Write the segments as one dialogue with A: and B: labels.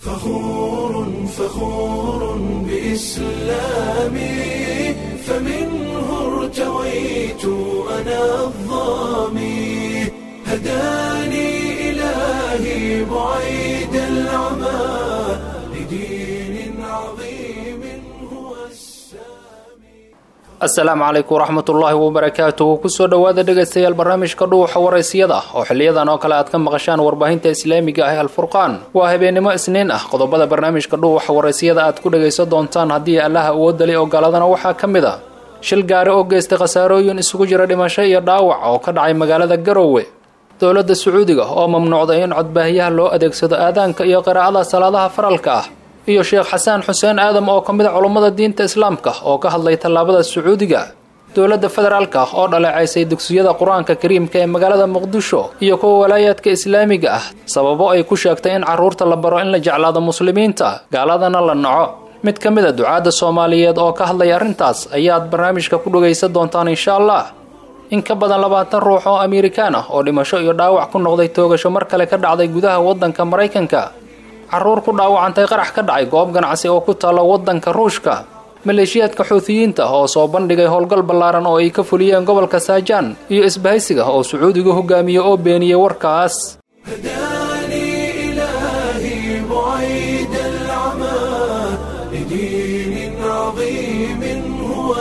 A: فخور فخور بإسلامي فمنه ارتويت أنا الظامي هداني إلهي بعيد العمى لدين عظيم هو السامي
B: asalaamu calaykum waraxmatullaahi wabarakaatuhu kusoo dhowaada dhegaystayaal barnaamijka dhuuxa waraysiyada oo xiliyadan oo kale aad ka maqashaan warbaahinta islaamiga ah alfurqaan waa habeennimo isniin ah qodobada barnaamijka dhuuxa waraysiyada aad ku dhagaysan doontaan haddii allaha awoodali ogolaadana waxaa ka mid a shil gaari oo geystay khasaarooyin isugu jira dhimasho iyo dhaawac oo ka dhacay magaalada garowe dowladda sacuudiga oo mamnuucday in codbaahiyaha loo adeegsado aadaanka iyo qiraa'ada salaadaha faralka ah iyo sheekh xasaan xuseen aadam oo ka mid a culummada diinta islaamka oo ka hadlay tallaabada sacuudiga dowladda federaalka oo dhaleecaysay dugsiyada qur-aanka kariimka ee magaalada muqdisho iyo kuwa walaayaadka islaamiga ah sababo ay ku sheegtay in carruurta la baro in la jeclaado muslimiinta gaaladana la naco mid ka mid a ducaadda soomaaliyeed oo ka hadlaya arrintaas ayaad barnaamijka ku dhagaysan doontaan insha allah in ka badan labaatan ruux oo amerikaan ah oo dhimasho iyo dhaawac ku noqday toogasho mar kale ka dhacday gudaha waddanka maraykanka carruur ku dhaawacantay qarax ka dhacay goob ganacsi oo ku taalla waddanka ruushka maleeshiyaadka xuutiyiinta oo soo bandhigay howlgal ballaaran oo ay ka fuliyeen gobolka saajaan iyo isbahaysiga oo sacuudiga hogaamiye oo beeniyey warkaas
A: هداني إلهي بعيد العمى لدين عظيم هو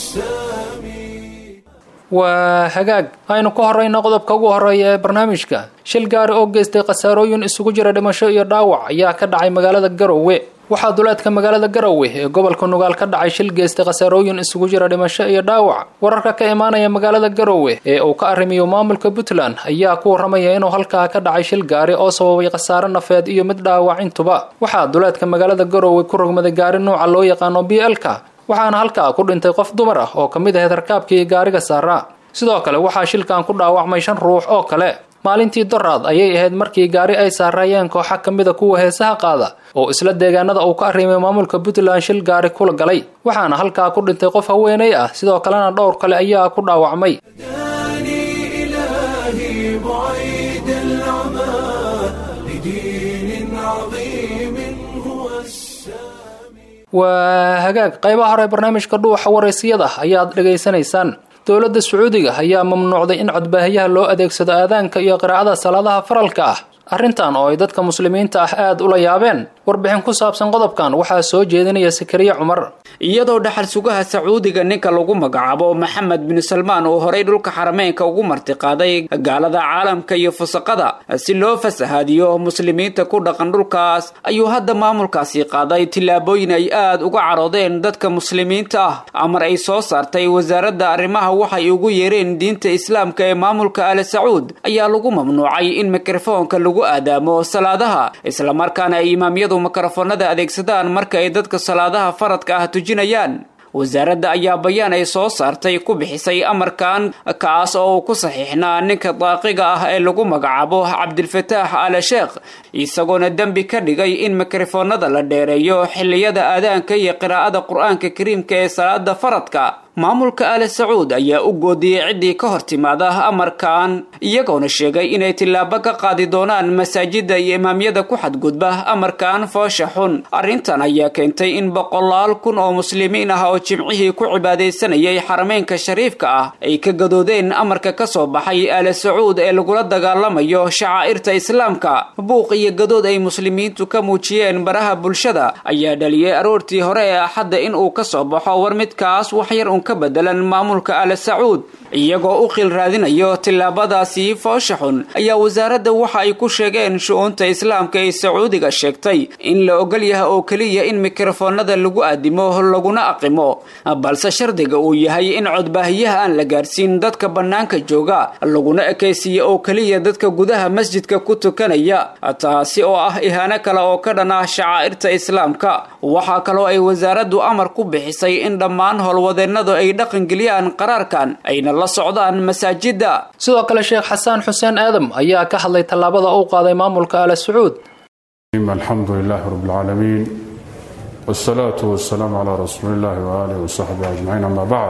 A: السامي
B: waa hagaag aynu ka horrayno qodobka ugu horreeya ee barnaamijka shil gaari oo geystay khasaarooyin isugu jira dhimasho iyo dhaawac ayaa ka dhacay magaalada garowe waxaa duleedka magaalada garowe ee gobolka nugaal ka dhacay shil geystay khasaarooyin isugu jira dhimasho iyo dhaawac wararka ka imaanaya magaalada garowe ee uu ka arrimiyo maamulka puntland ayaa ku warramaya inuu halkaa ka dhacay shil gaari oo sababay khasaare nafeed iyo mid dhaawac intuba waxaa duleedka magaalada garowe ku rogmaday gaari nuuca loo yaqaano b l-ka waxaana halkaa ku dhintay qof dumar ah oo ka mid ahayd rakaabkii gaariga saaraa sidoo kale waxaa shilkan ku dhaawacmay shan ruux oo kale maalintii doraad ayay ahayd markii gaari ay saaraayeen kooxa ka mida kuwa heesaha qaada oo isla deegaanada uu ka arrimay maamulka puntland shil gaari kula galay waxaana halkaa ku dhintay qof haweenay ah sidoo kalena dhowr kale ayaa ku dhaawacmay
A: هداني إلهي بعيد العمى لدين عظيم هو السامي
B: waa hagaag qaybaha hore barnaamijka dhuuxa waraysiyada ayaad dhegaysanaysaan dowladda sacuudiga ayaa mamnuucday in codbaahiyaha loo adeegsado aadaanka iyo qiraa'ada salaadaha faralka ah arrintan oo ay dadka muslimiinta ah aad ula yaabeen warbixin ku saabsan qodobkan waxaa soo jeedinaya sakariye cumar
C: iyadoo dhaxal sugaha sacuudiga ninka lagu magacaabo maxamed bin salmaan uu horay dhulka xarameynka ugu martiqaaday gaalada caalamka iyo fusaqada si loo fasahaadiyo muslimiinta ku dhaqan dhulkaas ayuu hadda maamulkaasi qaaday tillaabooyin ay aad uga caroodeen dadka muslimiinta ah amar ay soo saartay wasaaradda arrimaha waxay ugu yeereen diinta islaamka ee maamulka al sacuud ayaa lagu mamnuucay in mikrofoonka lagu aadaamo salaadaha islamarkaana ay imaamyadu mikrofoonada adeegsadaan marka ay dadka salaadaha faradka ah tujinayaan wasaaradda ayaa bayaan ay soo saartay ku bixisay amarkan kaas oo uu ku saxiixnaa ninka daaqiga ah ee lagu magacaabo cabdilfataax al sheekh isagoona dembi ka dhigay in mikrofoonada la dheereeyo xilliyada aadaanka iyo qiraa'ada qur-aanka kariimka ee salaada faradka maamulka al sacuud ayaa u goodiyey ciddii ka hor timaada amarkan iyagoona sheegay inay tillaabo ka qaadi doonaan masaajida iyo imaamyada ku xadgudba amarkan foosha xun arrintan ayaa keentay in boqolaal kun oo muslimiin ah oo jimcihii ku cibaadaysanayay xarameynka shariifka ah ay ka gadoodeen amarka ka soo baxay al sacuud ee lagula dagaalamayo shacaa'irta islaamka buuq iyo gadood ay muslimiintu ka muujiyeen baraha bulshada ayaa dhaliyey aroortii hore ee axadda in uu ka soo baxo war midkaas waxyar un ka bedelan maamulka al sacuud iyagoo u qil raadinayo tillaabadaasi foosha xun ayaa wasaaradda waxa ay ku sheegeen shu-uunta islaamka ee sacuudiga sheegtay in la ogol yahay oo keliya in mikrofoonada lagu aadimo laguna aqimo balse shardiga uu yahay in codbaahiyaha aan la gaarsiin dadka bannaanka jooga laguna ekaysiiya oo keliya dadka gudaha masjidka ku tukanaya taasi oo ah ihaano kale oo ka dhan ah shacaa'irta islaamka waxaa kaloo ay wasaaraddu amar ku bixisay in dhammaan howlwadeennadu ay dhaqangeliyaan qaraarkan ayna la socdaan masaajida
B: sidoo kale sheekh xasaan xuseen aadam ayaa ka hadlay tallaabada uu qaaday maamulka al sacuud
D: الحمد لله رب العالمين والصلاة والسلام على رسول الله وآله وصحبه أجمعين أما بعد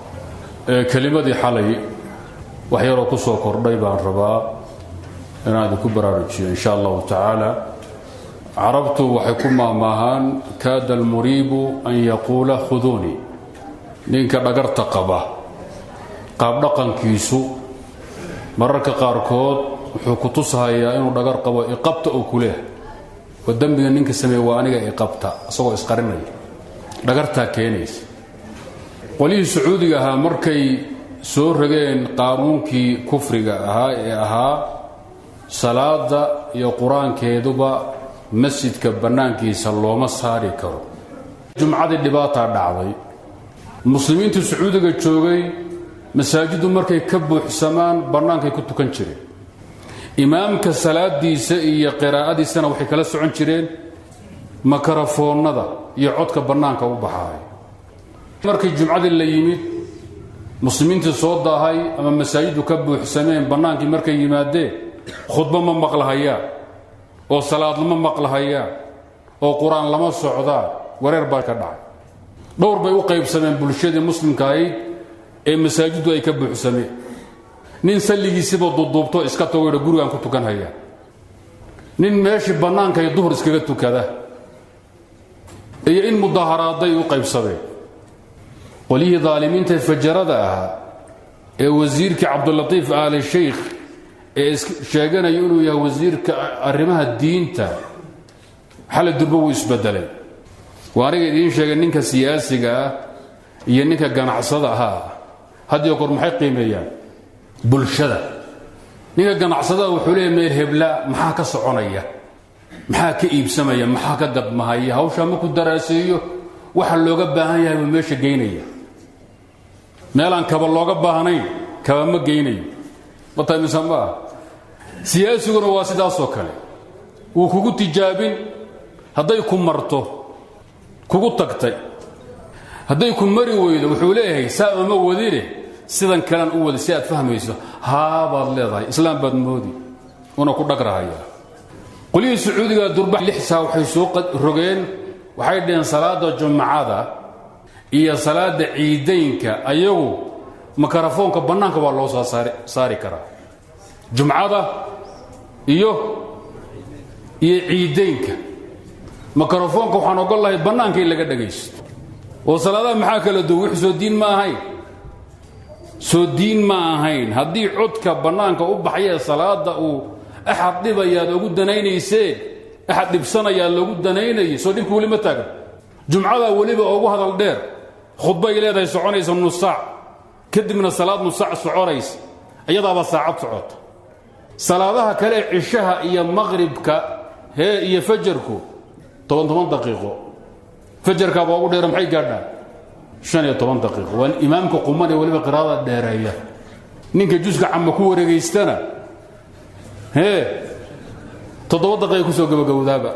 D: كلمة حالي وحيرو كسو كردي بان ربا inaan idinku baraarujiyo insha allahu tacaala carabtu waxay ku maamaahaan kaada almuriibu an yaquula khuduunii ninka dhagarta qaba qaabdhaqankiisu mararka qaarkood wuxuu ku tushayaa inuu dhagar qabo iqabta oo ku leeh oo dembiga ninka sameeye waa aniga iqabta isagoo isqarinaya dhagartaa keenaysa qolihii sacuudiga ahaa markay soo rageen qaanuunkii kufriga ahaa ee ahaa salaada iyo qur-aankeeduba masjidka bannaankiisa looma saari karo jumcadii dhibaataa dhacday muslimiintii sacuudiga joogay masaajiddu markay ka buuxsamaan bannaankay ku tukan jireen imaamka salaadiisa iyo qiraa'adiisana waxay kala socon jireen makarafoonnada iyo codka bannaanka u baxaay markii jumcadii la yimid muslimiintii soo daahay ama masaajiddu ka buuxsameen bannaankii markay yimaadeen khudbo ma maqlahayaan oo salaad lama maqlahayaan oo qur-aan lama socdaan wareer baa ka dhacay dhowr bay u qaybsameen bulshadii muslimka ahayd ee masaajiddu ay ka buuxsameen nin salligiisiba duduubto iska tago yidha gurigaan ku tukan hayaa nin meeshii bannaankay duhur iskaga tukada iyo in mudaharaaday u qaybsameen qolyihii daalimiinta fajarada ahaa ee wasiirkii cabdulatiif aali shaykh ee sheeganaya inuu yahay wasiirka arrimaha diinta xali durba wuu isbedelay waa aniga idiin sheegay ninka siyaasiga ah iyo ninka ganacsada ahaa hadiyo kor maxay qiimeeyaan bulshada ninka ganacsadaha wuxuu leeyahy meel hebla maxaa ka soconaya maxaa ka iibsamaya maxaa ka gadmahaya hawshaa markuu daraaseeyo waxa looga baahan yahay buu meesha geynaya meelaan kaba looga baahnayn kaba ma geynayo matamisan ma ah siyaasiguna waa sidaasoo kale wuu kugu tijaabin hadday ku marto kugu tagtay hadday ku mari weydo wuxuu leeyahay saa uma wadine sidan kalean u wada si aad fahmayso haa baad leedahay islaam baad moodi una ku dhagrahaya qolyihii sacuudiga durba lixsaa waxay soo rogeen waxay dheheen salaada jumcada iyo salaada ciidaynka ayagu makarafoonka bannaanka waa loo soo saari karaa jumcada iyo iyo ciidaynka makarafoonka waxaan ogol lahay bannaanka in laga dhagaysto oo salaadaha maxaa kala duwan wix soo diin ma ahayn soo diin ma ahayn haddii codka bannaanka u baxayee salaada uu axad dhibayaad ogu danaynayseen axad dhibsanayaa loogu danaynayay soo dhibka weli ma taagan jumcadaa weliba ugu hadal dheer khudbay leedahay soconaysa nusaac kadibna salaad nusaac soconaysa iyadaaba saacad socota salaadaha kale cishaha iyo maqribka hee iyo fajarku toban toban daqiiqo fajarkaaba ugu dheera maxay gaadhaan shan iyo toban daqiiqo waa imaamka quman ee weliba qiraada dheereeya ninka juska cama ku wareegaystana hee toddoba daqiiqa kusoo gabagabowdaaba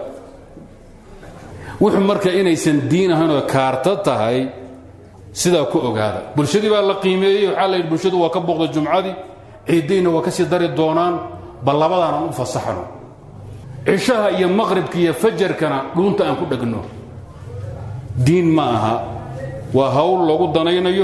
D: wuxuu marka inaysan diin ahaynoo kaarta tahay sidaa ku ogaada bulshadii baa la qiimeeyey waxaa la yidhi bulshadu waa ka booqda jumcadii ciiddayna waa ka sii dari doonaan bal labadaanaan u fasaxno cishaha iyo maqribka iyo fajarkana dhuunta aan ku dhegno diin ma aha waa hawl loogu danaynayo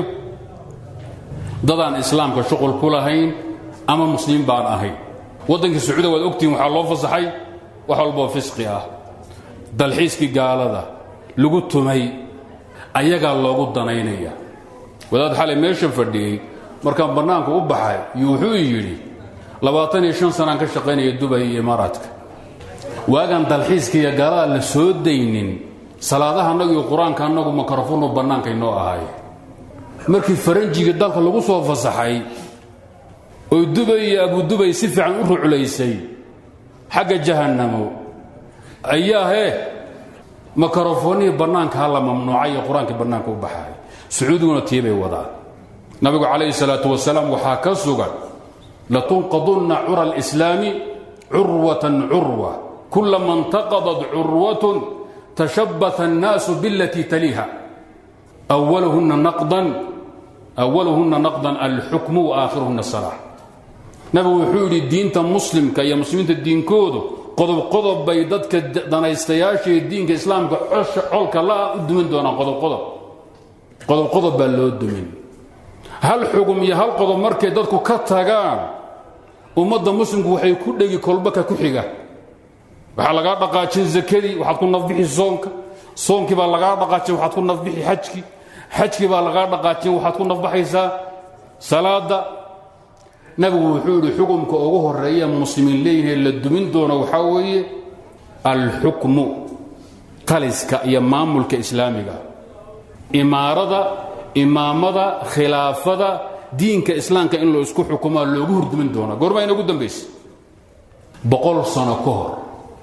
D: dadaan islaamka shuqul ku lahayn ama muslimiin baan ahayn waddankii sacuudiya waad ogtihiin waxaa loo fasaxay wax walboo fisqi ah dalxiiskii gaalada lagu tumay ayagaa loogu danaynaya wadaad xalay meesha fadhiyey markaan bannaanku u baxay iyo wuxuu yidhi labaatan iyo shan sanaan ka shaqaynaya dubay iyo imaaraadka waagaan dalxiiska iyo gaalada la soo daynin salaadaha annagu iyo qur-aanka annagu makarafonu bannaanka inoo ahay markii faranjiga dalka lagu soo fasaxay oy dubay iyo abudubay si fiican u ruclaysay xagga jahannamo ayaa hee makarofoonihii bannaanka ha la mamnuucay iyo qur-aankii bannaanka u baxay sacuudiguna tii bay wadaan nabigu calayhi salaatu wasalaam waxaa ka sugan latunqadunna cura alislaami curwatan curwa kulama intaqadat curwatun tashabbaha annaasu bilatii taliiha awaluhunna naqdan awaluhunna naqdan alxukmu waakhiruhunna salaax nabigu wuxuu yidhi diinta muslimka iyo muslimiinta diinkoodu qodob qodob bay dadka danaystayaashaee diinka islaamka colka la u dumin doonaan qodobqodob qodob qodob baa loo dumin hal xugum iyo hal qodob markay dadku ka tagaan ummadda muslimku waxay ku dhegi kolbaka ku xiga waxaa lagaa dhaqaajin zakadii waxaad ku nafbixi soonka soonkii baa lagaa dhaqaajin waxaad ku nafbixi xajkii xajkii baa lagaa dhaqaajin waxaad ku nafbaxaysaa salaada nabigu wuxuu yidhi xukumka ugu horeeya muslimiin leeyihin la dumin doono waxaa weeye alxukmu taliska iyo maamulka islaamiga imaarada imaamada khilaafada diinka islaamka in loo isku xukumaa loogu hurdumin doonaa goormaa inagu dambaysa boqol sano ka hor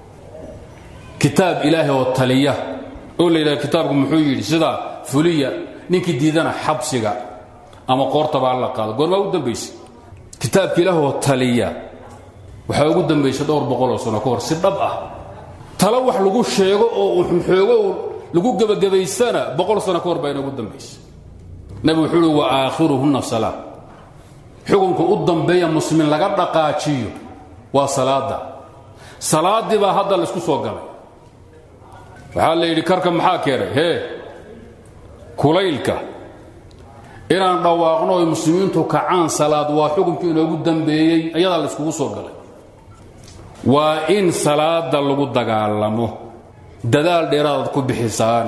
D: kitaab ilaahay oo taliya oo la yidhaha kitaabku muxuu yidhi sidaa fuliya ninkii diidana xabsiga ama qoortabaa la qaado goormaa ugu dambaysa kitaabka ilaah oo taliya waxaa ugu dambaysa dhowr boqoloo sano ka hor si dhab ah talo wax lagu sheego oo xoogo lagu gebagabaysana boqol sano ka hor baa inagu dambaysa nabigu wuxuu uhi wa aakhiruhunna salaa xukunka u dambeeya muslimiin laga dhaqaajiyo waa salaada salaaddii baa hadda laysku soo galay waxaa la yidhi karka maxaa keenay hee kulaylka inaan dhawaaqno oy muslimiintu kacaan salaad waa xukunkii inoogu dambeeyey ayadaa layskugu soo galay waa in salaada lagu dagaalamo dadaal dheeraadaad ku bixisaan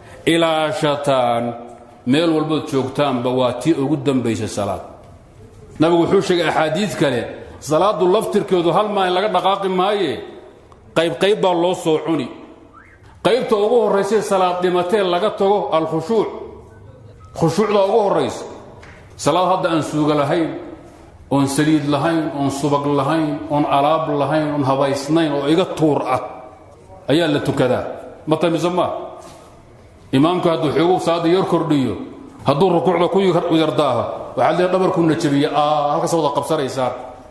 D: ilaashataan meel walbood joogtaanba waa tii ugu dambaysa salaad nabigu wuxuu sheegay axaadiid kale salaadu laftirkeedu hal maalin laga dhaqaaqi maaye qaybqayb baa loo soo cuni qaybta ugu horraysay salaad dhimatee laga tago alkhushuuc khushuucda ugu horraysa salaad hadda aan suuga lahayn oon saliid lahayn oon subag lahayn oon alaab lahayn oon habaysnayn oo iga tuur ah ayaa la tukadaa ma tamise maa imaamku hadduu xoogu salaada yar kordhiyo hadduu rukuucda ku yardaaho waxaad leedahay dhabarkuuna jabiya aa halkaas wada qabsanaysaa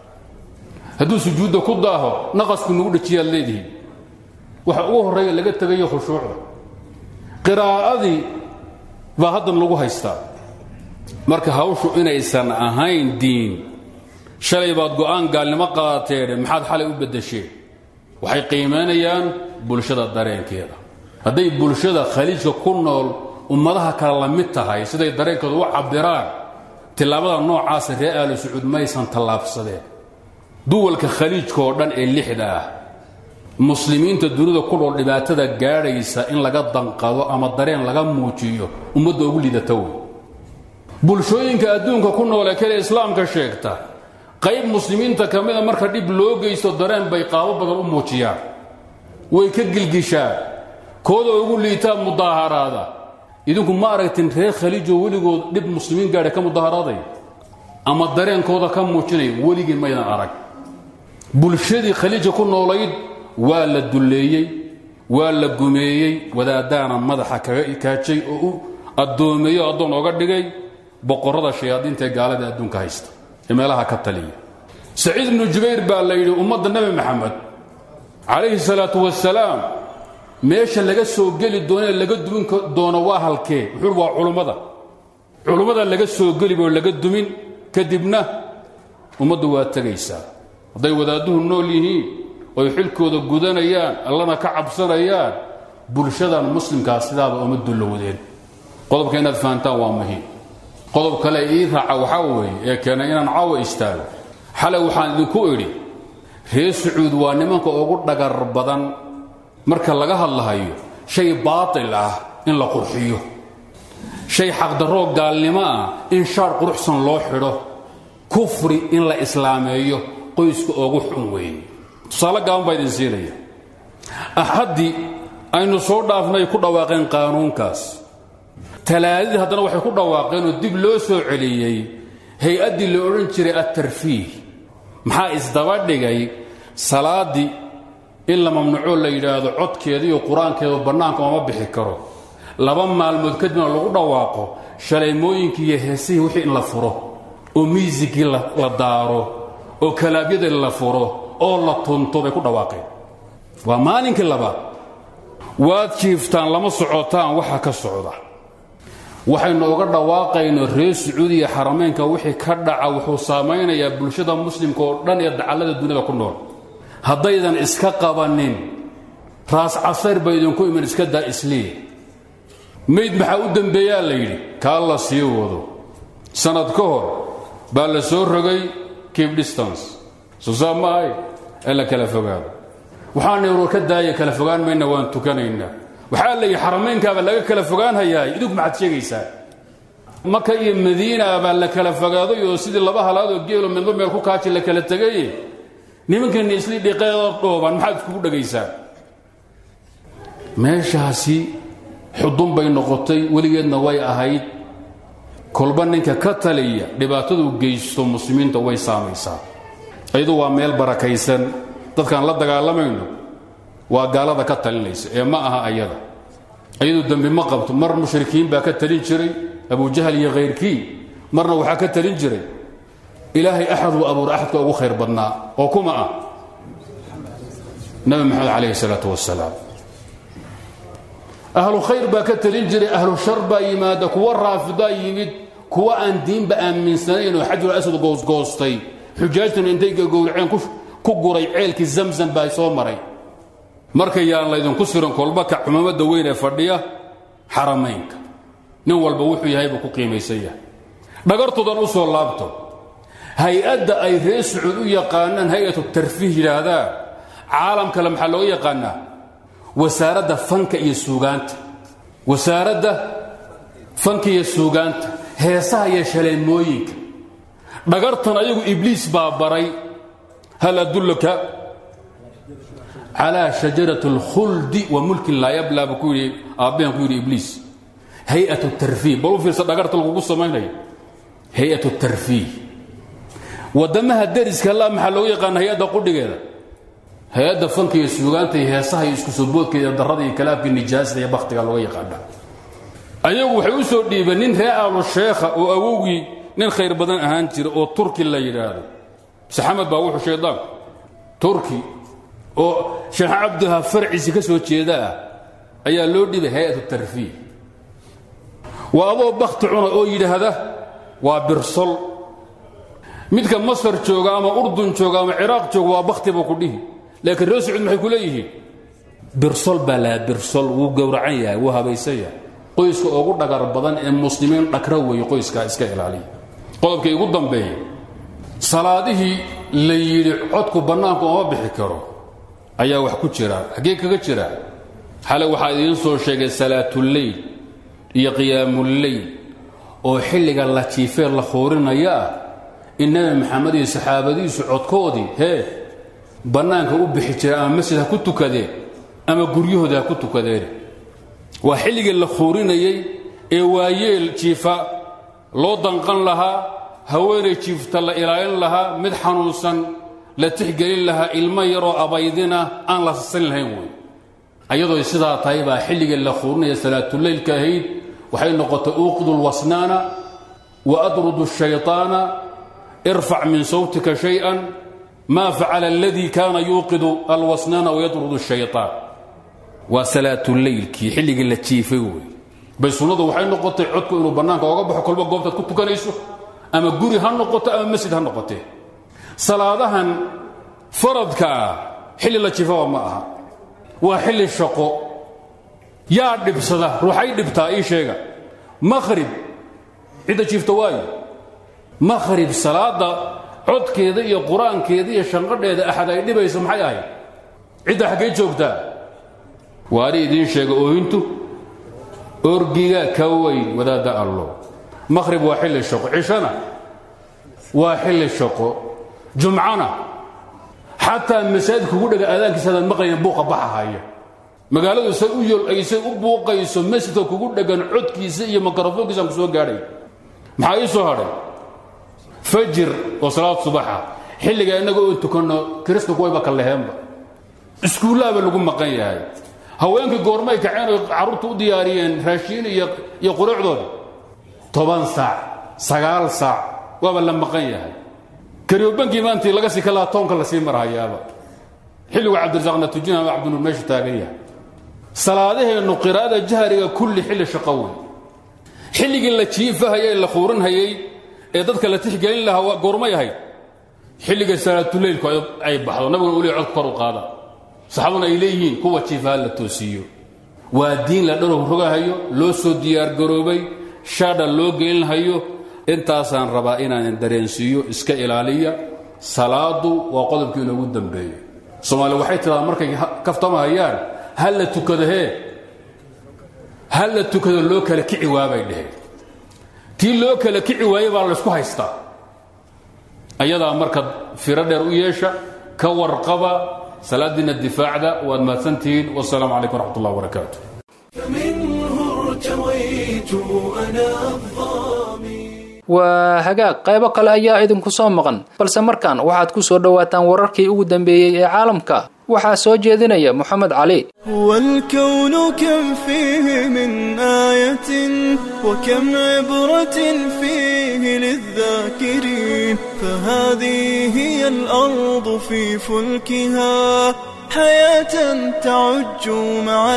D: hadduu sujuudda ku daaho naqasku nagu dhajiyaad leedihiin waxa ugu horreeya laga tegayo khushuucda qiraa'adii baa haddan lagu haystaa marka hawshu inaysan ahayn diin shalay baad go'aan gaalnimo qaadateene maxaad xalay u beddesheen waxay qiimaynayaan bulshada dareenkeeda hadday bulshada khaliijka ku nool ummadaha kale la mid tahay siday dareenkooda u cabbiraan tillaabada noocaasa reer aali sacuud maysan tallaabsadeen duwalka khaliijka oo dhan ee lixda ah muslimiinta dunida ku dhool dhibaatada gaadhaysa in laga danqado ama dareen laga muujiyo ummadda ugu lidata wey bulshooyinka adduunka ku nool ee kale islaamka sheegta qayb muslimiinta ka mida marka dhib loo geysto dareen bay qaabo badan u muujiyaan way ka gilgishaan kooda ugu liitaa mudaaharaada idinku ma aragtin reer khaliijoo weligood dhib muslimiin gaadha ka mudaharaaday ama dareenkooda ka muujinaya weligii maydan arag bulshadii khaliija ku noolayd waa la dulleeyey waa la gumeeyey wadaadaana madaxa kaga ikaajay oo u addoomeeyo addoon oga dhigay boqorrada shayaadiinta ee gaalada adduunka haysta ee meelaha ka taliya saciid ibnu jubayr baa la yidhi ummadda nebi maxamed calayhi salaatu wasalaam meesha laga soo geli doono ee laga dumin doono waa halkee wuxuui waa culummada culummada laga soo gelibo laga dumin kadibna ummaddu waa tegaysaa hadday wadaadduhu nool yihiin oy xilkooda gudanayaan allana ka cabsanayaan bulshadan muslimkaa sidaaba uma dullowdeen qodobka inaad fahantaan waa muhiim qodob kale ii raaca waxaa weeye ee keenay inaan caawa istaago xalay waxaan idinku idhi reer sacuud waa nimanka ugu dhagar badan marka laga hadlahayo shay baatil ah in la qurxiyo shay xaqdarroo gaalnimo ah in shaar quruxsan loo xidho kufri in la islaameeyo qoyska ugu xun weeye tusaale gaaban baa idin siinaya axaddii aynu soo dhaafnay ku dhawaaqeen qaanuunkaas talaadadii haddana waxay ku dhawaaqeen oo dib loo soo celiyey hay-addii la odhan jiray attarfiih maxaa isdaba dhigay salaaddii in la mamnuucoo la yidhaahdo codkeeda iyo qur-aankeedu bannaanka ooma bixi karo laba maalmood kadibna lagu dhawaaqo shaleymooyinkii iyo heesihii wixii in la furo oo miisigii la daaro oo kalaabyadii la furo oo la tunto bay ku dhawaaqeen waa maalinkii labaad waad jiiftaan lama socotaan waxa ka socda waxaynu uga dhawaaqayno reer sacuudiya xarameynka wixii ka dhaca wuxuu saamaynayaa bulshada muslimka oo dhan ee dacallada duniyada ku nool haddaydan iska qabanin raas casayr ba idinku iman iska daa isliya mayd maxaa u dembeeyaa la yidhi kaa la sii wado sannad ka hor baa la soo rogay cape distance soo saa ma ahay ee la kala fogaado waxaana war ka daaya kala fogaan mayna waan tukanaynaa waxaa la yidhi xaramaynkaaba laga kala fogaanhayaay idinku maxaad sheegaysaa maka iyo madiina baa la kala fogaaday oo sidii laba halaadoo geelo midba meel ku kaaji la kala tegaye nimankani isli dhiqeeda dhooban maxaad iskugu dhagaysaan meeshaasi xudun bay noqotay weligeedna way ahayd kolba ninka ka taliya dhibaatadu geysto muslimiinta way saamaysaa iyadu waa meel barakaysan dadkaan la dagaalamayno waa gaalada ka talinaysa ee ma aha ayada iyadu dembi ma qabto mar mushrikiin baa ka talin jiray abujahal iyo khayrkii marna waxaa ka talin jiray ilaahay axad uu abuura axadka ugu khayr badnaa oo kuma ah nabi maxamed calayhi salaatu wasalaam ahlu khayr baa ka talin jiray ahlu shar baa yimaada kuwa raafidaa yimid kuwa aan diinba aaminsanayn oo xajul aswad goosgoostay xujaajtuna intay gagowraceen ku guray ceelkii zamzam baa soo maray marka yaan laydinku siran kolba ka xumaamada weyn ee fadhiya xaramaynka nin walba wuxuu yahay buu ku qiimaysan yahay dhagartoodan u soo laabto hay-adda ay reer sacuud u yaqaanaan hay-atu tarfiih yidhaahdaan caalam kale maxaa looga yaqaanaa wasaaradda fanka iyo suugaanta wasaaradda fanka iyo suugaanta heesaha iyo shaleemooyinka dhagartan ayagu ibliis baa baray hal adullaka calaa shajarat اlkhuldi wa mulkin laa yabla buu ku yidhi aabbahan ku yidhi ibliis hay-at tarfiih bal u fiirsa dhagarta lagugu samaynayo hay-at tarfiih waddamaha deriska la maxaa loogu yaqaana hay-adda qudhigeeda hay-adda fanka iyo suugaanta iyo heesaha iyo isku soo boodkeeda iyo darrada iyo kalaabka nijaasada iyo bakhtiga looga yaqaana ayagu waxay u soo dhiibeen nin ree aalu sheekha oo awowgii nin khayr badan ahaan jira oo turki la yidhaahdo saxamed baa wuxuu shaydaanku turki oo sheekh cabdiha farciisi ka soo jeeda ah ayaa loo dhibay hay-at tarfiih waa adoo bakhti cuna oo yidhaahda waa birsol midka masar jooga ama urdun jooga ama ciraaq jooga waa bakhti buu ku dhihi laakiin reer sacuud maxay ku leeyihiin birsol baa laa birsol wuu gowracan yahay wuu habaysan yahay qoyska ugu dhagar badan ee muslimiin dhagra weeye qoyskaa iska ilaaliya qodobka igu dambeeya salaadihii la yidhi codku bannaanku ooma bixi karo ayaa wax ku jira xaggee kaga jira xale waxaa idiin soo sheegay salaatuleyl iyo qiyaamuleyl oo xilliga la jiifee la khoorinaya ah in nebi maxamed iyo saxaabadiisu codkoodii hee bannaanka u bixi jira ama masjid ha ku tukadeen ama guryahooda ha ku tukadeen waa xilligii la khoorinayey ee waayeel jiifa loo danqan lahaa haweenay jiifta la ilaalin lahaa mid xanuunsan la tixgelin lahaa ilmo yaroo abaydina aan la sasan lahayn wey ayadoo sidaa tahay baa xilligii la khoorinaya salaatuleylka ahayd waxay noqotay uuqidu lwasnaana wa adrudu shayطaana irfac min sawtika shay-an maa facala aladii kaana yuuqidu alwasnaana wayadrudu shayطaan waa salaatuleylkii xilligii la jiifay wey bay sunnadu waxay noqotay codku inuu bannaanka oga baxo kolba goobtaad ku tukanayso ama guri ha noqoto ama masjid ha noqotee salaadahan faradka ah xilli la jiifaba ma aha waa xilli shaqo yaa dhibsada ruuxay dhibtaa ii sheega makhrib cidda jiifta waayo makhrib salaadda codkeeda iyo qur-aankeeda iyo shanqadheeda axad ay dhibayso maxay ahayd cidda xaggay joogtaa waani idiin sheega oohintu orgiga ka weyn wadaadda allo makhrib waa xilli shaqo cishana waa xilli shaqo jumcana xataa masaajid kugu dhega aadaankiisa hadaan maqlayn buuqa baxahaya magaaladu say u yol aysay u buuqayso masjidka kugu dhegan codkiisa iyo mikrofoonkiisaan ku soo gaadhay maxaa ii soo hadhay fajir oo salaad subaxa xilliga innaga oo tukanno kiristanku wayba kalleheenba iskuullaaba lagu maqan yahay haweenkii goormay kaceen oo carruurta u diyaariyeen raashiin iyo quruucdooda toban saac sagaal saac waaba la maqan yahay karyobankii maantii laga sii kalaa toonka la sii marhayaaba xilligu cabdirasaaqna tujina ama cabdinuur meeshu taagan yahay salaadaheennu qiraa'ada jahriga kulli xilli shaqo wey xilligii la jiifahayey la khuurinhayey ee dadka la tixgelin lahaa goormay ahayd xilliga salaatuleylku ay baxdo nabiguna uli codku kor u qaada saxaabaduna ay leeyihiin kuwa jiifaha la toosiiyo waa diin la dharow rogahayo loo soo diyaargaroobay shaadha loo gelinhayo intaasaan rabaa inaanan dareensiiyo iska ilaaliya salaadu waa qodobkii inoogu dambeeyo soomaali waxay tidaa markay kaftamahayaan ha la tukado hee ha la tukado loo kala kici waabay dheheen tii loo kala kici waaye baa laysku haystaa ayadaa marka firo dheer u yeesha ka warqaba salaadiina difaacda waad mahadsantihiin wasalaamu calaykum waraxmat ullah wabarakaatu
A: فمنه ارتويت أنا الظامي
B: waa hagaag qaybo kale ayaa idinku soo maqan balse markan waxaad ku soo dhowaataan wararkii ugu dambeeyey ee caalamka waxaa soo jeedinaya moxamed cali
E: والكون كم فيه من آية وكم عبرة فيه للذاكرين فهذه هي الأرض في فلكها حياة تعج مع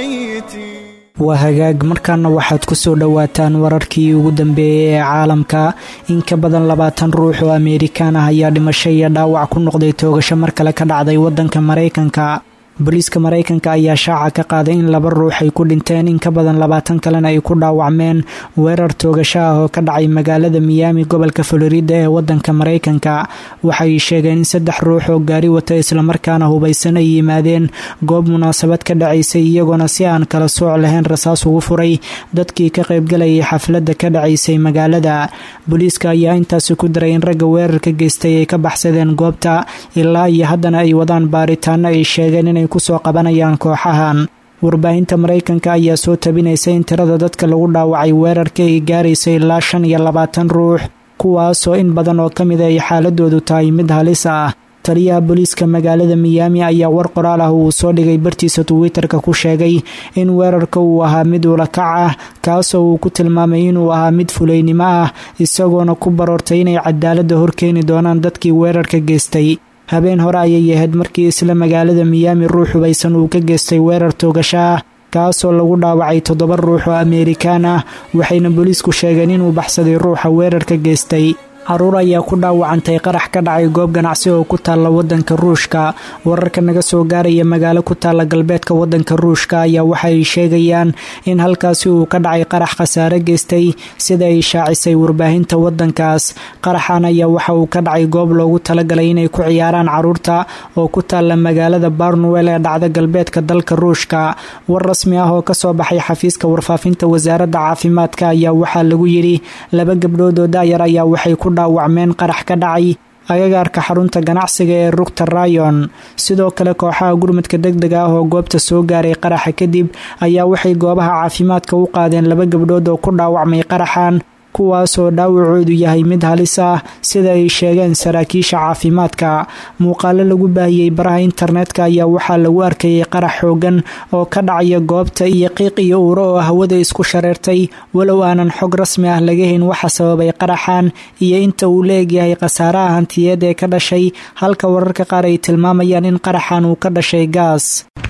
E: الميتين
F: waa hagaag markaana waxaad ku soo dhowaataan wararkii ugu dambeeyey ee caalamka in ka badan labaatan ruux oo ameerikaan ah ayaa dhimasho iyo dhaawac ku noqday toogasho mar kale ka dhacday wadanka maraykanka booliiska maraykanka ayaa shaaca ka qaaday in laba ruux ay ku dhinteen in ka badan labaatan kalena ay ku dhaawacmeen weerar toogasho ah oo ka dhacay magaalada miyaami gobolka florida ee wadanka maraykanka waxay sheegeen in saddex ruux oo gaari wata islamarkaana hubaysan ay yimaadeen goob munaasabad ka dhacaysay iyagoona si aan kala sooc lahayn rasaas ugu furay dadkii ka qaybgalayay xafladda ka dhacaysay magaalada booliiska ayaa intaasi ku daray in ragga weerarka geystay ay ka baxsadeen goobta ilaa iyo haddana ay wadaan baaritaano ay sheegeen inay kusoo qabanayaan kooxahan warbaahinta maraykanka ayaa soo tabinaysa in tirada dadka lagu dhaawacay weerarka ay gaaraysa ilaa shan iyo labaatan ruux kuwaasoo in badan oo ka mid ay xaaladoodu tahay mid halis ah taliyaha booliiska magaalada miyaami ayaa war qoraal ah uu soo dhigay bartiisa twitter-ka ku sheegay in weerarka uu ahaa mid ulakac ah kaasoo uu ku tilmaamay inuu ahaa mid fulaynimo ah isagoona ku baroortay inay cadaaladda horkeeni doonaan dadkii weerarka geystay habeen hore ayay ahayd markii isla magaalada miyaami ruux hubaysan uu ka geystay weerar toogasho ah kaasoo lagu dhaawacay toddoba ruux oo ameerikaan ah waxayna booliisku sheegeen inuu baxsaday ruuxa weerarka geystay caruur ayaa ku dhaawacantay qarax ka dhacay goob ganacsi oo ku taalla wadanka ruushka wararka naga soo gaaraya magaalo ku taalla galbeedka wadanka ruushka ayaa waxa ay sheegayaan in halkaasi uu ka dhacay qarax khasaare geystay sida ay shaacisay warbaahinta wadankaas qaraxan ayaa waxa uu ka dhacay goob loogu talagalay inay ku ciyaaraan caruurta oo ku taalla magaalada barnwell ee dhacda galbeedka dalka ruushka war rasmi ah oo kasoo baxay xafiiska warfaafinta wasaaradda caafimaadka ayaa waxaa lagu yidhi laba gabdhood oo daayar ayaa waxay ku dhaawacmeen qarax ka dhacay agagaarka xarunta ganacsiga ee rugta rayon sidoo kale kooxaha gurmadka deg dega ah oo goobta soo gaaray qaraxa kadib ayaa waxay goobaha caafimaadka u qaadeen laba gabdhood oo ku dhaawacmay qaraxan kuwaasoo dhaawacoodu yahay mid halis ah sida ay sheegeen saraakiisha caafimaadka muuqaalo lagu baahiyey baraha internetka ayaa waxaa lagu arkayay qarax xoogan oo ka dhacaya goobta iyo qiiq iyo uuro oo hawada isku shareertay walow aanan xog rasmi ah laga hayn waxa sababay qaraxan iyo inta uu la egyahay khasaaraha hantiyeed ee ka dhashay halka wararka qaar ay tilmaamayaan in qaraxan uu ka dhashay gaas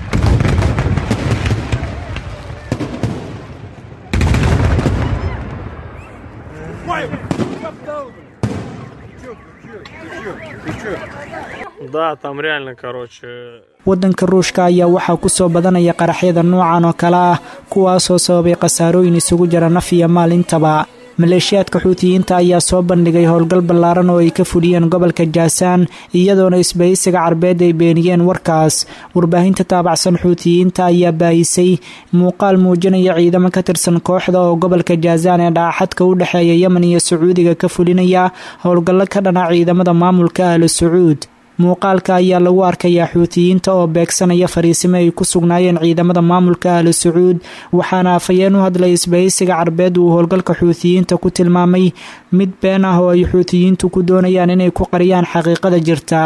G: Да, там реально, короче,
F: wadanka ruushka ayaa waxaa kusoo badanaya qaraxyada noocan oo kale ah kuwaasoo sababay khasaarooyin isugu jira naf iyo maal intaba maleeshiyaadka xuutiyiinta ayaa soo bandhigay howlgal ballaaran oo ay ka fuliyeen gobolka jaasaan iyadoona isbahaysiga carbeed ay beeniyeen warkaas warbaahinta taabacsan xuutiyiinta ayaa baahisay muuqaal muujinaya ciidamo ka tirsan kooxda oo gobolka jaasaan ee dhaaxadka u dhexeeya yemen iyo sacuudiga ka fulinaya howlgallo ka dhana ciidamada maamulka ahlu sacuud muuqaalka ayaa lagu arkayaa xuutiyiinta oo beegsanaya fariisimo ay ku sugnaayeen ciidamada maamulka ahlu sacuud waxaana afhayeen u hadlay isbahaysiga carbeed uu howlgalka xuutiyiinta ku tilmaamay mid been ah oo ay xuutiyiintu ku doonayaan inay ku qariyaan xaqiiqada jirta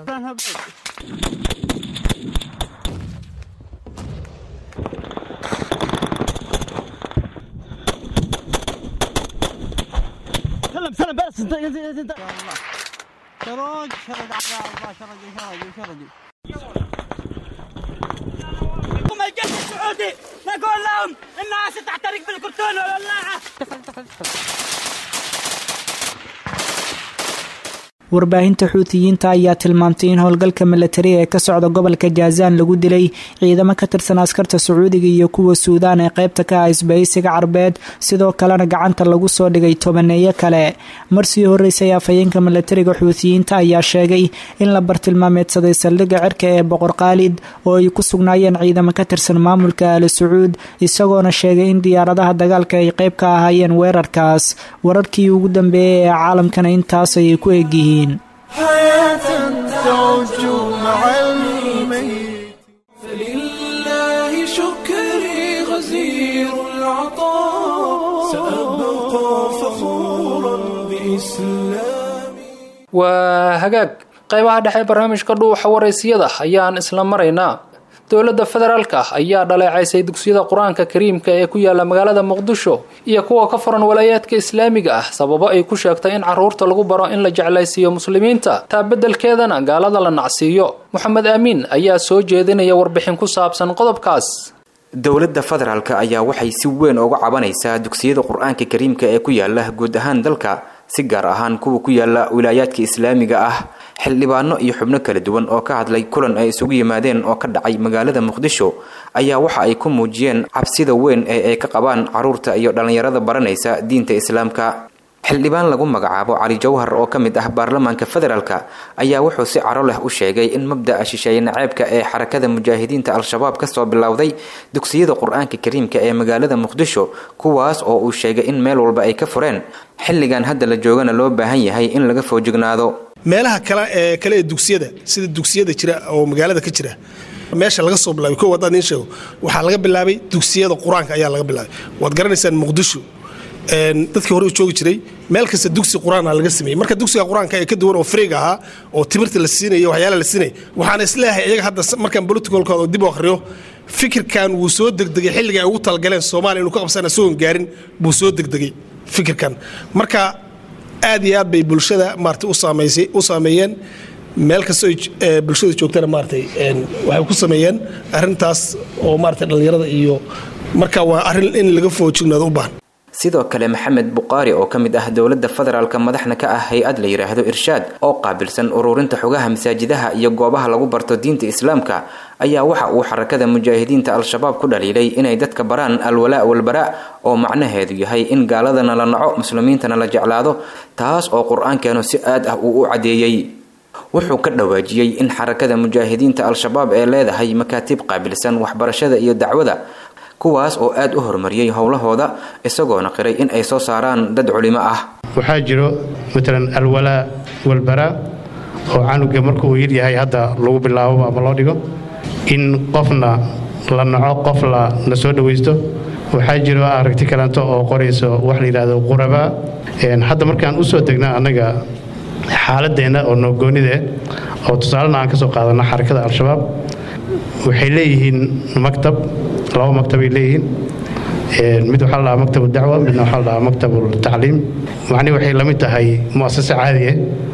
H: هم الجيش السعودي نقول لهم انها ستحترق بالكرتون والولاعه
F: warbaahinta xuutiyiinta ayaa tilmaamtay in howlgalka milatari ee ka socda gobolka jaazaan lagu dilay ciidamo ka tirsan askarta sacuudiga iyo kuwa suudaan ee qaybta ka ah isbahaysiga carbeed sidoo kalena gacanta lagu soo dhigay tobaneeyo kale marsii horeysay afhayeenka milatariga xuutiyiinta ayaa sheegay in la bartilmaameedsaday saldhigga cirka ee boqor khaalid oo ay ku sugnaayeen ciidamo ka tirsan maamulka ali sacuud isagoona sheegay in diyaaradaha dagaalka ay qayb ka ahaayeen weerarkaas wararkii ugu dambeeyey ee caalamkana intaas ayay ku egyihiin
A: فلله شكري غزير العطاء سأبقى فخورا بإسلامي
B: waa hagaag qaybaha dhexe barnaamijka dhuuxa waraysiyada ayaan isla maraynaa dowladda federaalka ayaa dhaleecaysay dugsiyada qur-aanka kariimka ee ku yaala magaalada muqdisho iyo kuwa ka furan walaayaadka islaamiga ah sababo ay ku sheegtay in caruurta lagu baro in la jeclaysiiyo muslimiinta taa beddelkeedana gaalada la nacsiiyo moxamed aamiin ayaa soo jeedinaya warbixin ku saabsan qodobkaas
I: dowladda federaalk ayaa waxay si weyn uga cabanaysaa dugsiyada qur-aanka kariimka ee ku yaala guud ahaan dalka si gaar ahaan kuwa ku yaala wilaayaadka islaamiga ah xildhibaano iyo xubno kala duwan oo ka hadlay kulan ay isugu yimaadeen oo ka dhacay magaalada muqdisho ayaa waxa ay ku muujiyeen cabsida weyn ee ay ka qabaan caruurta iyo dhallinyarada baranaysa diinta islaamka xildhibaan lagu magacaabo cali jawhar oo ka mid ah baarlamaanka federaalk ayaa wuxuu si caro leh u sheegay in mabda'a shisheeye naceebka ee xarakada mujaahidiinta al-shabaab kasoo bilowday dugsiyada qur-aanka kariimka ee magaalada muqdisho kuwaas oo uu sheegay in meel walba ay ka fureen xilligan hadda la joogana loo baahan yahay in laga foojignaado
J: meelaha kale ee kale ee dugsiyada sida dugsiyada jira oo magaalada ka jira meesha laga soo bilaabay kow haddaan idiin sheego waxaa laga bilaabay dugsiyada qur-aanka ayaa laga bilaabay waad garanaysaan muqdisho dadkii hore u joogi jiray meel kasta dugsi qur-aana laga sameeyey marka dugsiga qur-aanka ee ka duwan oo friig ahaa oo timirta la siinaya waxyaala la siinaya waxaana isleeyahay iyaga hadda markaan politicalkooda dib u akhriyo fikirkan wuu soo degdegay xilliga ay ugu talagaleen soomaaliya inuu ka qabsan isagoon gaarin buu soo degdegay fikirkan marka aad iyo aad bay bulshada maarata u saamaysay u saameeyeen meel kastoo bulshada joogtana maaratay waxay ku sameeyeen arrintaas oo maarata dhallinyarada iyo marka waa arrin in laga foojignaado u baahan
I: sidoo kale maxamed buqaari oo ka mid ah dowladda federaalk madaxna ka ah hay-ad la yidhaahdo irshaad oo qaabilsan ururinta xogaha masaajidaha iyo goobaha lagu barto diinta islaamka ayaa waxa uu xarakada mujaahidiinta al-shabaab ku dhaliilay inay dadka baraan alwalaa walbaraa oo macnaheedu yahay in gaaladana la naco muslimiintana la jeclaado taas oo qur-aankeenu si aad ah uu u caddeeyey wuxuu ka dhawaajiyey in xarakada mujaahidiinta al-shabaab ee leedahay makaatiib qaabilsan waxbarashada iyo dacwada kuwaas oo aad u horumariyey howlahooda isagoona qiray in ay soo saaraan dad culimo ah
K: waxaa jiro matalan alwalaa walbaraa oo canuga markuu yaryahay hadda lagu bilaabo ama loo dhigo in qofna la naco qof la la soo dhawaysto waxaa jiro aragti kaleanto oo qorayso wax la yidhaahdo qurabaa hadda markaan u soo degna annaga xaaladeenna oo noogoonide oo tusaalena aan ka soo qaadano xarakada al-shabaab waxay leeyihiin maktab laba maktabay leeyihiin mid waxaa la dhahaa maktab dacwa midna waxaa la dhahaa maktab tacliim macnihi waxay la mid tahay mu'asase caadiya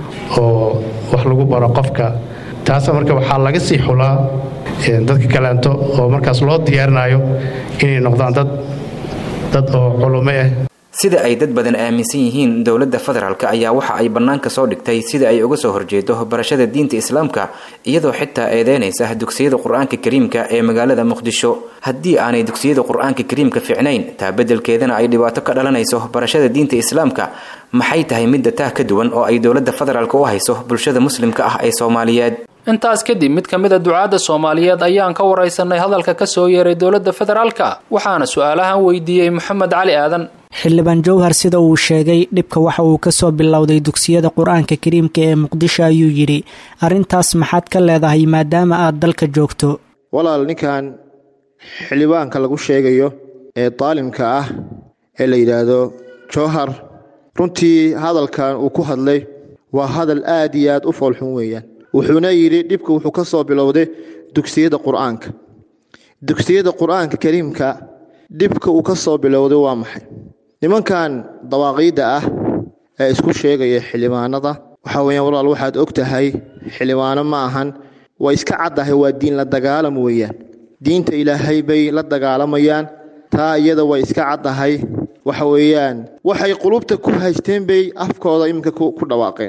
K: oo wax lagu baro qofka taasa marka waxaa laga sii xulaa dadka kaleanto oo markaas loo diyaarinayo inay noqdaan dad dad oo culumo ah
I: sida ay dad badan aaminsan yihiin dowladda federaalk ayaa waxa ay bannaanka soo dhigtay sida ay uga soo horjeedo barashada diinta islaamka iyadoo xitaa eedeynaysa dugsiyada qur-aanka kariimka ee magaalada muqdisho haddii aanay dugsiyada qur-aanka kariimka fiicnayn taa beddelkeedana ay dhibaato ka dhalanayso barashada diinta islaamka maxay tahay midda taa ka duwan oo ay dowladda federaalk u hayso bulshada muslimka ah ee soomaaliyeed
B: intaas kadib mid ka mid a ducaadda soomaaliyeed ayaan ka waraysanay hadalka ka soo yeeray dowladda federaalka waxaana su-aalahan weydiiyey moxamed cali aadan
F: xildhibaan jowhar sida uu sheegay dhibka waxa uu kasoo bilowday dugsiyada qur-aanka kariimka ee muqdisho ayuu yidhi arrintaas maxaad ka leedahay maadaama aad dalka joogto
L: walaal ninkan xildhibaanka lagu sheegayo ee daalimka ah ee la yidhaahdo jowhar runtii hadalkan uu ku hadlay waa hadal aad iyo aad u foolxun weeyaan wuxuuna yidhi dhibka wuxuu ka soo bilowday dugsiyada qur-aanka dugsiyada qur-aanka kariimka dhibka uu ka soo bilowday waa maxay nimankan dawaaqiidda ah ee isku sheegaya xildhibaanada waxaa weyaan walaal waxaad og tahay xildhibaano ma ahan way iska caddahay waa diin la dagaalam weeyaan diinta ilaahay bay la dagaalamayaan taa iyada way iska caddahay waxa weeyaan waxay qulubta ku haysteen bay afkooda iminka ku dhawaaqeen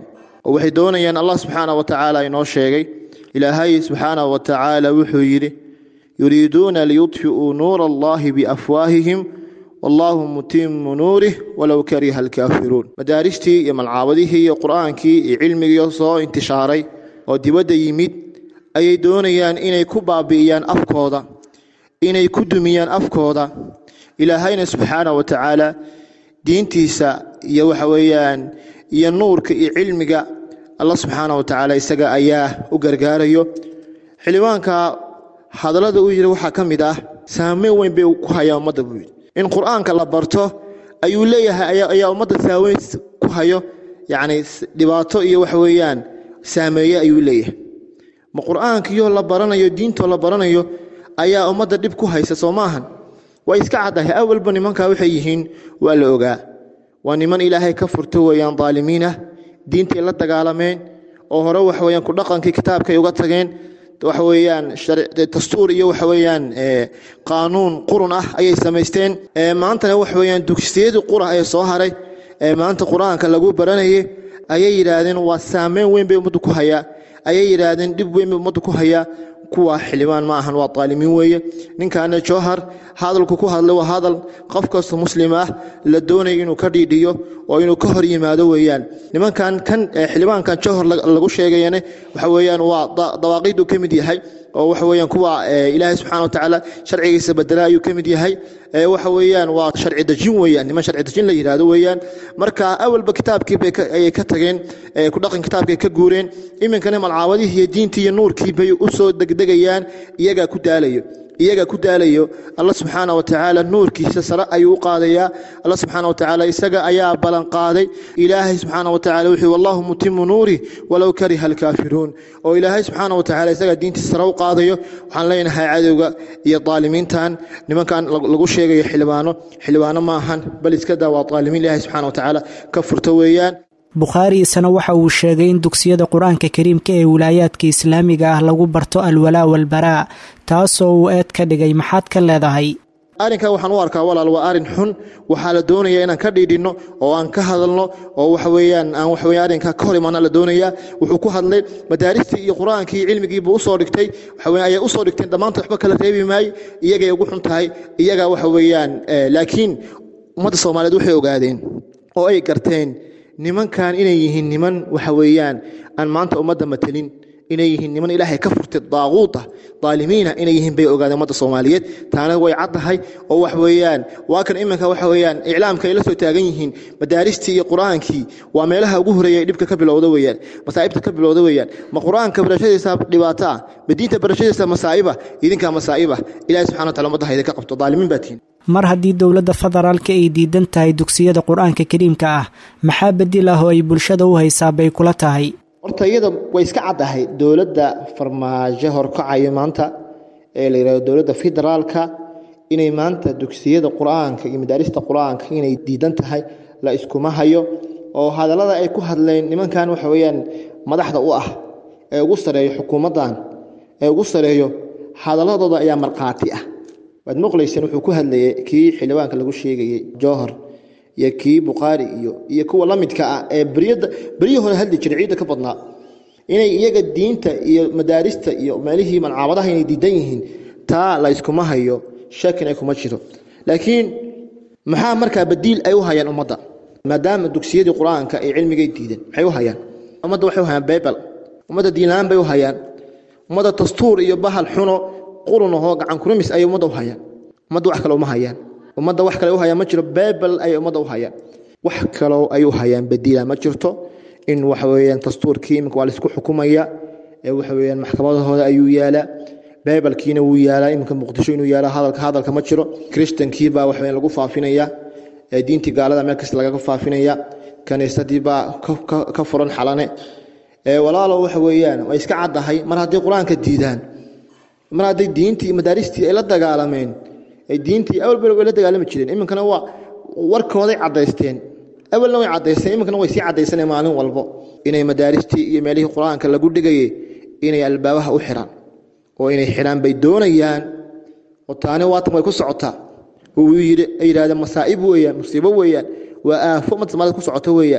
L: oo waxay doonayaan allah subxaana wa tacaala inoo sheegay ilaahay subxaana wa tacaala wuxuu yidhi yuriiduuna liyudfi'uu nuura allahi biafwaahihim wallaahu mutimu nuurih walow kariha alkaafiruun madaaristii iyo malcaabadihii iyo qur'aankii iyo cilmigii soo intishaaray oo dibadda yimid ayay doonayaan inay ku baabi'iyaan afkooda inay ku dumiyaan afkooda ilaahayna subxaana wa tacaala diintiisa iyo waxa weeyaan iyo nuurka iyo cilmiga allah subxaana wa tacaala isaga ayaa u gargaarayo xildhibaanka hadallada uu yidhi waxaa ka mid ah saameyn weyn bay ku hayaa ummadda buu yidhi in qur'aanka la barto ayuu leeyahay ayaa ummadda saaweyn ku hayo yacni dhibaato iyo waxa weeyaan saameeye ayuu leeyahay ma qur'aankiyo la baranayo diintoo la baranayo ayaa ummadda dhib ku haysa soo maahan way iska caddahay awalba nimankaa waxay yihiin waa la ogaa waa niman ilaahay ka furta weeyaan daalimiin ah diintay la dagaalameen oo hore waxa weeyaan ku dhaqankii kitaabkay uga tageen waxa weeyaan dastuur iyo waxa weeyaan qaanuun qurun ah ayay samaysteen maantana waxa weeyaan dugsiyadii qura ee soo haray ee maanta qur-aanka lagu baranayay ayay yidhaahdeen waa saameyn weyn bay ummaddu ku hayaa ayay yidhaahdeen dhib weyn bay ummaddu ku hayaa kuwa xildhibaan ma ahan waa daalimiin weeye ninkaana jowhar hadalku ku hadlay waa hadal qof kasta muslim ah la doonaya inuu ka dhiidhiyo oo inuu ka hor yimaado weeyaan nimankan kan xildhibaankan jowhar lagu sheegayane waxa weeyaan waa dawaaqiidu ka mid yahay oo waxa weeyaan kuwa ilaahay subxaana wa tacaala sharcigiisa bedela ayuu ka mid yahay waxa weeyaan waa sharci dejin weeyaan niman sharci dejin la yidhaahdo weeyaan marka awalba kitaabkii bay ayay ka tageen ku dhaqan kitaabkay ka guureen iminkana malcaawadihii iyo diintii iyo nuurkii bay u soo degdegayaan iyagaa ku daalayo iyagaa ku daalayo allah subxaana wa tacaala nuurkiisa sare ayuu u qaadayaa allah subxaana wa tacaala isaga ayaa ballan qaaday ilaahay subxaana wa tacala wuxuu wallahu mutimu nuuri walow kariha alkaafiruun oo ilaahay subxaana wa tacaala isagaa diintiisa sare u qaadayo waxaan leenahay cadowga iyo daalimiintan nimankan lagu sheegayo xildhibaano xildhibaano ma ahan bal iska daa waa daalimiin ilaahay subxaana wa tacaala ka furta weeyaan
F: bukhaari isna waxa uu sheegay in dugsiyada qur-aanka kariimka ee wilaayaadka islaamiga ah lagu barto alwalaa walbaraa taasoo uu eed ka dhigay maxaad ka leedahay
L: arrinkaa waxaan u arkaa walaal waa arrin xun waxaa la doonaya inaan ka dhiidhinno oo aan ka hadalno oo waxa weeyaan aan waxa weeyaan arrinkaa ka hor imaana la doonayaa wuxuu ku hadlay madaaristii iyo qur-aankii iyo cilmigiiba u soo dhigtay waxa weeyaan ayay u soo dhigteen dhammaantood waxba kala reebi maayo iyagay ugu xun tahay iyagaa waxa weeyaan laakiin ummadda soomaaliyeed waxay ogaadeen oo ay garteen nimankan inay yihiin niman waxa weeyaan aan maanta ummadda matelin inay yihiin niman ilaahay ka furtay daaquuta daalimiina inay yihiin bay ogaadeen ummadda soomaaliyeed taana way caddahay oo wax weeyaan waa kan iminka waxa weeyaan iclaamka ay la soo taagan yihiin madaaristii iyo qur-aankii waa meelaha ugu horeeya ee dhibka ka bilowda weeyaan masaa'ibta ka bilowda weeyaan ma qur-aanka barashadiisa dhibaato ah ma diinta barashadiisa masaa'iba idinkaa masaa'iba ilaahay subxana wa tacala ummadda hayda ka qabto daalimiin baa tihiin
F: mar haddii dowladda federaalka ay diidan tahay dugsiyada qur-aanka kariimka ah maxaa bedil ah oo ay bulshada u haysaa bay kula tahay
L: horta iyada way iska caddahay dowladda farmaajo horkacayo maanta ee la yidhahdo dowladda federaalka inay maanta dugsiyada qur-aanka iyo madaarista qur-aanka inay diidan tahay la iskuma hayo oo hadallada ay ku hadleen nimankan waxa weeyaan madaxda u ah ee ugu sareeyo xukuumaddan ee ugu sareeyo hadalladooda ayaa markhaati ah waad maqlayseen wuxuu ku hadlayay kii xildhibaanka lagu sheegayey jowhar iyo kii bukhaari iyo iyo kuwa la midka ah ee beryada beryihii hore hadli jiray ciidda ka badnaa inay iyaga diinta iyo madaarista iyo meelihii malcaabadaha inay diidan yihiin taa la yskuma hayo shakina kuma jiro laakiin maxaa markaa badiil ay u hayaan ummadda maadaama dugsiyadii qur-aanka ay cilmigay diideen maxay u hayaan ummadda waxay u hayaan baybal ummadda diinlaan bay u hayaan ummadda dastuur iyo bahal xuno qurunahoo gacan kurumis ayay ummadda u hayaan ummadda wax kale uma hayaan ummadda wax kale u hayaan ma jiro baybal ayay ummadda u hayaan wax kaloo ay u hayaan badiila ma jirto in waxa weeyaan dastuurkii iminka waa laisku xukumaya ee waxa weeyaan maxkamadahooda ayuu yaalaa baybalkiina wuu yaalaa iminka muqdisho inuu yaala hadalka hadalka ma jiro kristankii baa wax lagu faafinaya ee diintii gaalada meel kasta lagaga faafinaya kaniisadii baa ka furan xalane ee walaalo waxa weeyaan way iska caddahay mar haddii qur-aanka diidaan mar hadday diintii madaaristii ay la dagaalameen ay diintii awal bel way la dagaalami jireen iminkana waa warkooday caddaysteen awalna way caddaysteen iminkana way sii caddaysaneen maalin walbo inay madaaristii iyo meelihii qur-aanka lagu dhigayay inay albaabaha u xiraan oo inay xidhaan bay doonayaan oo taani waatan way ku socotaa uu yidhi ay yidhahdeen masaa'ib weeyaan musiibo weeyaan waa aafo ummadda soomaalida ku socoto weeyaan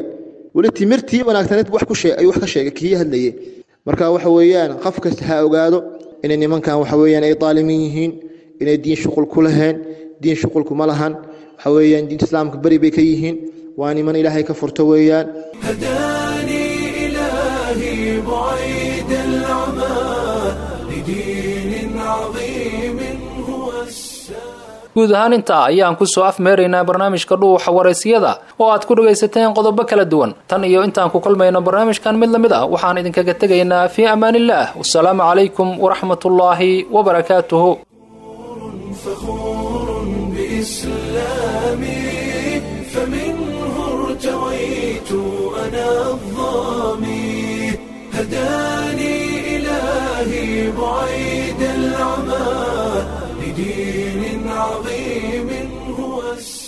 L: weli timirtii wanaagsaneed wax ku sheeg ayuu wax ka sheegay kii hadlayay marka waxa weeyaan qof kasta ha ogaado inay nimankan waxa weeyaan ay daalimin yihiin inay diin shuqul ku laheen diin shuqulku ma lahan waxa weeyaan diinta islaamka beri bay ka yihiin waa niman ilaahay ka furto weeyaan
A: هداني إلهي بعيد العمى لدين عظيم هو السلام
B: guud ahaan intaa ayaan kusoo afmeeraynaa barnaamijka dhuuxa waraysiyada oo aad ku dhagaysateen qodobo kala duwan tan iyo intaan ku kulmayno barnaamijkan mid lamid ah waxaan idinkaga tegaynaa fii amaanillaah wasalaamu calaykum waraxmatullaahi wabarakaatuhu
A: فخور بإسلامي فمنه ارتويت أنا الظامي هداني إلهي بعيد العمى لدين عظيم هو السلام